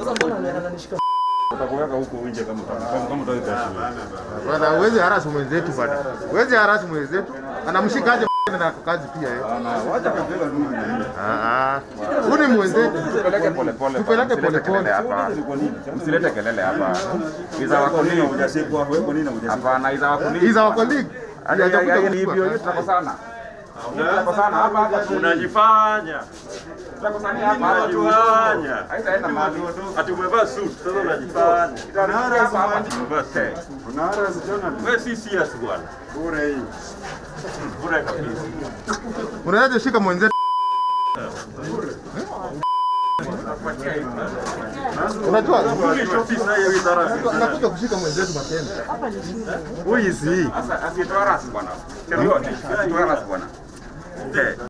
Sasa mbona ananishika? Utakuweka huko nje kama kama kama utaki kuheshimiwa. Bwana, huwezi harasu mwenzetu bwana. Huwezi harasu mwenzetu. Anamshikaje na kazi pia yeye. Bana, wacha kabila ndugu na hii. Ah ah. Huyu ni mwenzetu. Tupeleke polepole. Tupeleke msilete polepole. kelele hapa. Kwa nini? Msilete kelele hapa. Iza Kwa wako nini nini? hujasikwa? Wewe kwa nini hujasikwa? Hapana, iza wako nini? He's our colleague. Hadi Hajakuja hadi kuchukua. hivyo hiyo tutakosana. Tutakosana hapa hapa. Unajifanya. Tutakosana hapa hapa. Unajifanya. Haitaenda mahali. Ati umevaa suit, sasa unajifanya. Itaanzia hapa hapa. Umevaa suit. Unahara zijana Wewe si serious bwana. bure hii. Bure kabisa. Unawezaje shika mwenzetu? Unajua Police officer hiyo idara. tunakuja kushika mwenzetu mapema. Who is he? Sasa asitoa rasi bwana. Yote. Asitoa rasi bwana. Eh.